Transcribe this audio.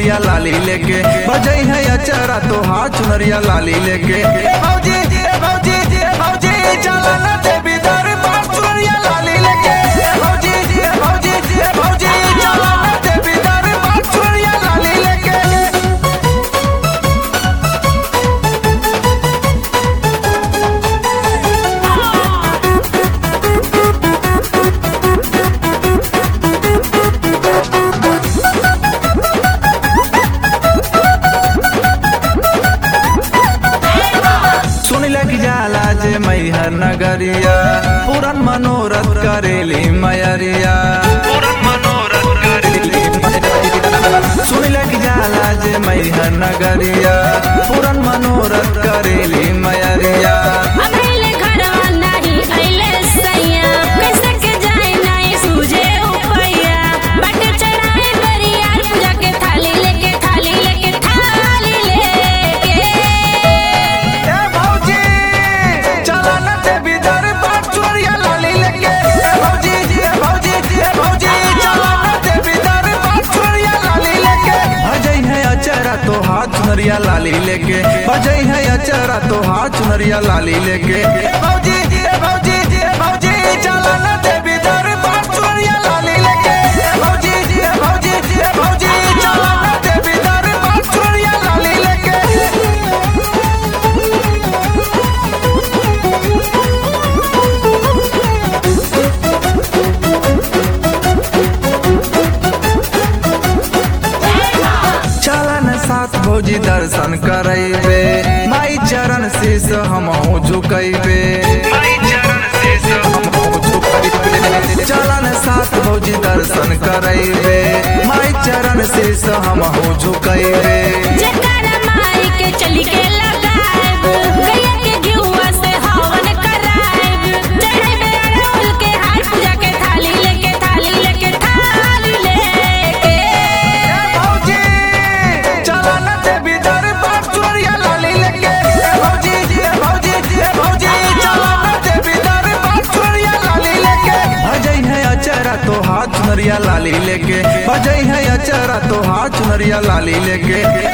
चुनरिया लाली लेके बजई है अचरा तो हाथ चुनरिया लाली लेके ए भौजी ए भौजी ए भौजी चला ना देवी दरबार चुनरिया लाली लेके ए भौजी ए भौजी ए भौजी चला ना देवी दरबार चुनरिया लाली लेके सुन लग जाला जे मैहर नगरिया पूरन मनोरथ करेली मयरिया सुन लग जाला जे मैहर नगरिया पूरन मनोरथ करेली मयरिया अबेले घरवा नाही अइले सैया कैसे के जाए नाही सूझे उपैया बट चढ़ाए बरिया पूजा के थाली लेके थाली लेके थाली लेके ए भौजी चला न देवी दरबार चोरिया लाली लेके ए भौजी ए भौजी ए भौजी चला न देवी दरबार चोरिया लाली लेके भजई है अचरा तो हाथ चुनरिया लाली लेके भजई है अचरा तो हाथ चुनरिया लाली लेके ए भौजी ए भौजी ए भौजी चला न देवी दरबार चोरिया लाली लेके ए भौजी ए भौजी ए भौजी चला न देवी दरबार चोरिया लाली लेके चलन साथ भौजी दर्शन करैबे माई चरण शीस हमहु झुकैबे चलन साथ भौजी दर्शन करैबे माई चरण शीस हमहु झुकैबे जकर माई के चली के लगाएब गैया के घिउवा से हवन कराएब चढ़ाइबे अड़हुल के हार पूजा के थाली लेके थाली लेके थाली लेके भौजी चलन देवी दरबार चोरिया लाली लेके ए भौजी ए भौजी ए भौजी चलन देवी दरबार चोरिया लाली लेके भजई है अचरा तो हाथ चुनरिया लाली लेके भजई है अचरा तो हाथ चुनरिया लाली लेके